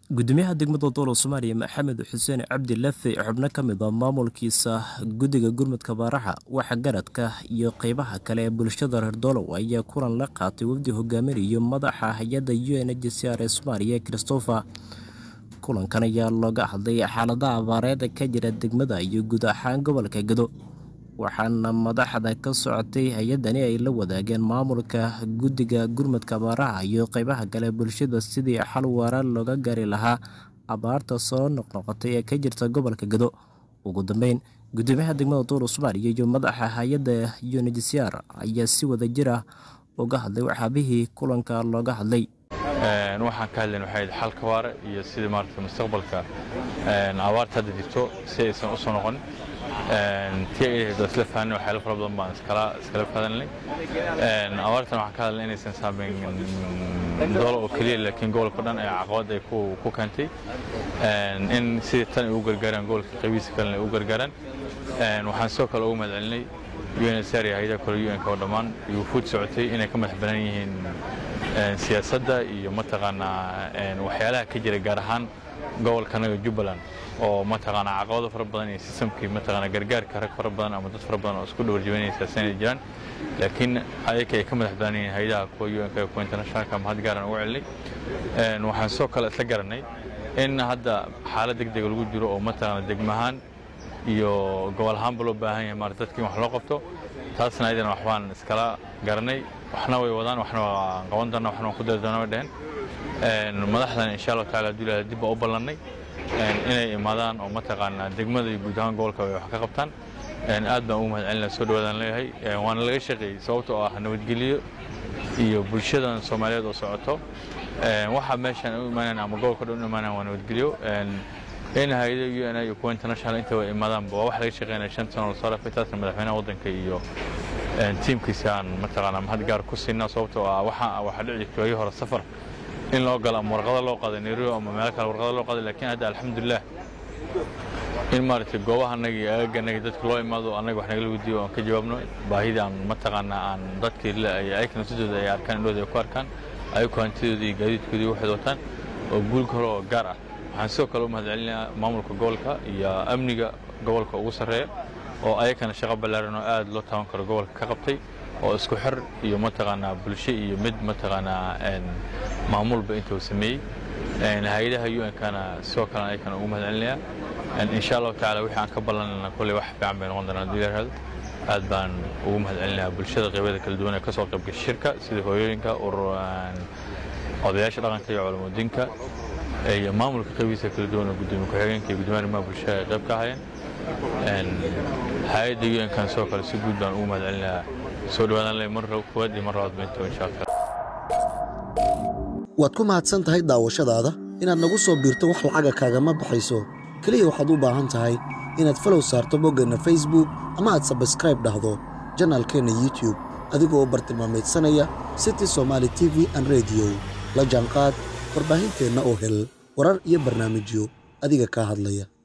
gudoomiyaha degmada dowla soomaaliya maxamed xuseen cabdi lafe xubno ka mid a maamulkiisa guddiga gurmudka baaraxa waxa garadka iyo qeybaha kale ee bulshada reer doolow ayaa kulan la qaatay wafdi hogaaminayo madaxa hay-adda u n h c r ee soomaaliya christopher kulankan ayaa looga hadlay xaaladaha abaareed ka jira degmada iyo guud ahaan gobolka gado waxaana madaxda ka socotay hay-addani ay la wadaageen maamulka guddiga gurmudka abaaraha iyo qeybaha kale bulshada sidii xal waara looga gaari lahaa abaarta soo noqnoqotay ee ka jirta gobolka gado ugu dambeyn gudoomiyaha degmada dowla soomaaliya iyo madaxa hay-adda u n h c r ayaa si wada jir ah uga hadlay waxaabihii kulanka looga hadlay waxaan ka hadlayn waxay xalka waare iyo sidii maaragtay mustaqbalka abaarta hadda jirto si aysan u soo noqonin tii ay ahayd waa isla fahanay waxyaalo fara badan baan iskala iskala fadanay abaartan waxaan ka hadlay inaysan saameyn doolo oo keliya laakiin gobolka dhan ee caqabad ay ku ku keentay in sidii tan ay u gargaaraan gobolka qaybihiisa kalena ay u gargaaraan waxaan sidoo kale ugu mahad celinay UNHCR iyo hay'adaha kale UN-ka oo dhammaan iyo wufuud socotay inay ka madax banaan yihiin siyaasadda iyo mataqaanaa waxyaalaha ka jira gaar ahaan gobolkanaga jubbaland oo mataqaanaa caqabado fara badan iyo sistamkii mataqaanaa gargaarka rag fara badan ama dad fara badan oo isku dhawarjibanaysa sanay jiraan laakiin ayaka ay ka madax banaan yihiin hay'adaha kuwa UN-ka kuwa internationalka mahad gaaran ugu celinay waxaan sidoo kale isla garanay in hadda xaalad degdega lagu jiro oo mataqaanaa degmahaan iyo gobol ahaanba loo baahan yahay maarata dadkii wax loo qabto taasna ayadana waxbaan iskala garanay waxna way wadaan waxna waan qaban doonaa waxna waan ku dari doonaa way dheheen madaxdan insha allahu taala hadduu ilahay dib baa u ballannay inay imaadaan oo mataqaanaa degmada iyo guud ahaan gobolka ay wax ka qabtaan aad baan ugu mahad celinaa soo dhawaadaan leeyahay waana laga shaqeeyey sababta oo ah nabadgelyo iyo bulshadan soomaaliyeed oo socoto waxa meeshan u imaanayaan ama gobolka dhan u imaanayaan waa nabadgelyo in hay'ada UN iyo kuwa international inta way imaadaanba waa wax laga shaqeynaya shan sano lasoo dhaafay taasna madaxweynaha waddanka iyo tiimkiisa aan mataqaanaa mahad gaar ku siinaa sababtoo ah waxa waxaa dhici jirtay waagii hore safar in loo galo ama warqado loo qaaday nairobi ama meelo kale warqado loo qaaday laakiin hadda alxamdulilah in maaragtay goobaha annaga iyo aagaannaga dadka loo imaado annaga wax nagala weydiiyo aan ka jawaabno baahidii aan mataqaanaa aan dadkii ayakana sidooda ay arkaan indhooda ay ku arkaan ayagu hantidooda iyo gaadiidkooda waxay wataan oo guul kale oo gaar ah waxaan sidoo kale u mahad celinayaa maamulka gobolka iyo amniga gobolka ugu sarreeya oo ayakana shaqo ballaaran oo aad loo taaban karo gobolka ka qabtay oo isku xir iyo mataqaanaa bulsho iyo mid mataqaanaa maamulba intuu sameeyey hay-adaha UN-kana sidoo kale ayakana ugu mahad celinayaa insha allahu tacaala wixii aan ka ballanayna kolley wax fiican bay noqon doonaa haddii la yidhahdo aad baan ugu mahad celinayaa bulshada qeybyada kala duwan ee ka soo qaybgashay shirka sida hooyooyinka urur odayaasha dhaqanka iyo culamudiinka iyo maamulka qaybihiisa kala duwan oo gudoomiye ku-xigeenka iyo gudoomiyaha arrimaha bulshada ay qayb ka ahayeen hay-adda UN-kan sidoo kale si guud baan ugu mahad celinayaa soo dhawaadaan leh mar koowaad iyo mar labaad baynta insha allah waad ku mahadsan tahay daawashadaada inaad nagu soo biirto wax lacaga kaagama baxayso keliya waxaad u baahan tahay inaad falow saarto boggeenna facebook ama aad sabskraib dhahdo janaalkeenna youtube adigoo bartilmaameedsanaya city somaali t v an rediyo la jaanqaad warbaahinteenna oo hel warar iyo barnaamijyo adiga kaa hadlaya